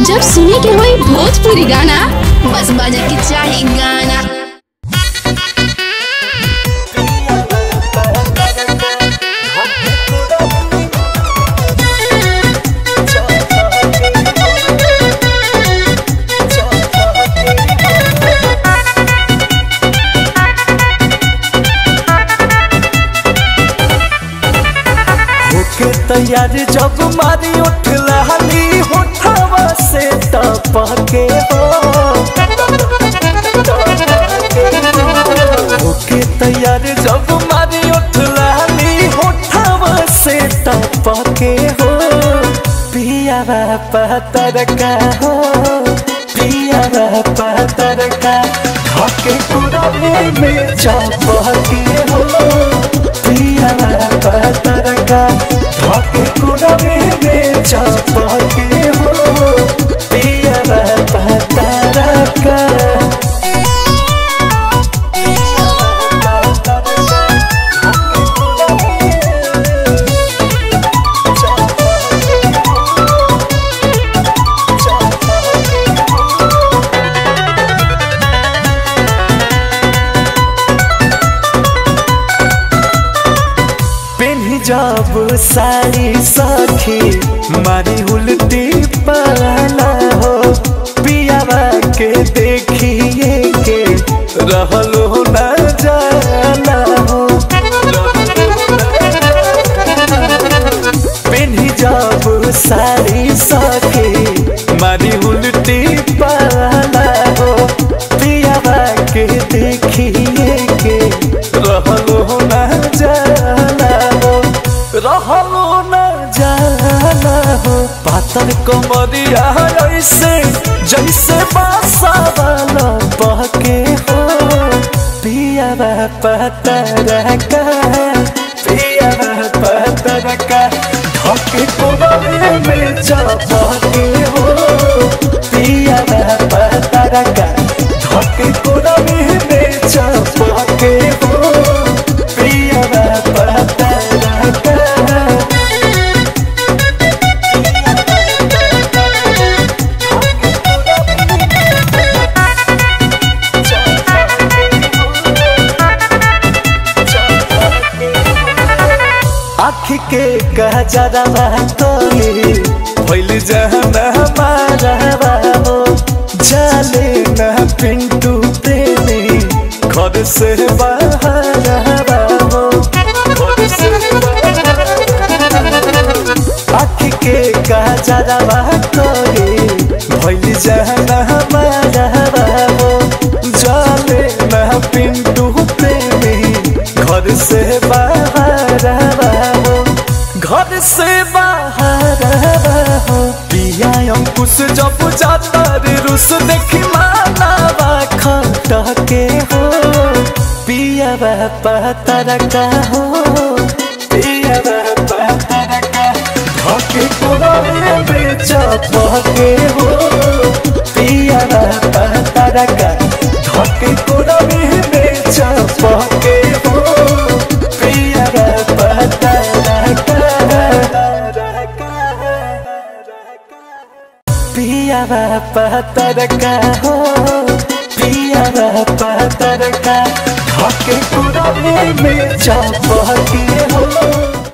जब सुने के होई भोजपुरी गाना बस बजे के चाही गाना होके तैयार जब मारी उठ लहली होठवा से टपके हो होके तैयार जब मारी उठ लहली होठवा से टपके हो पिया पतर का हो पिया पतर का हके कुरमे में चपके हो पिया पतर का हके कुरमे में चपके हो पिया पतर का पेन्ही जब साड़ी सखी मारी उल्टी पाला हो पियावा के देखिए के रहलो न जाला हो पेन्ही जब साड़ी सखी मारी उल्टी पाला हो पियावा के देखिए के रहलो न जाला हो रहलो न जाला हो पातर कमरिया ऐसे जैसे बासा वाला बहके हो पिया पतर का पिया पतर का ढके कोबरे में चपके हो पिया पतर का ढके कोबरे में चपके हो पिया पतर का आँख के गजरवा तोली भइल जहन हमारा हो जाले न पिंटू प्रेमी घर से बाहर हो आँख के गजरवा तोली भइल जहन हमारा हो जाले न पिंटू प्रेमी घर से बाहर हो घर से बाहर हो पिया अंकुश जब जाता रे रुस देखी मानावा खटके हो पिया पतर का हो पिया पतर का धके कोरे में चपके हो पिया पतर का धके कोरे में चपके हो पिया पतर पिया पतर का हो पिया पतर का धके कोरे में चपके हो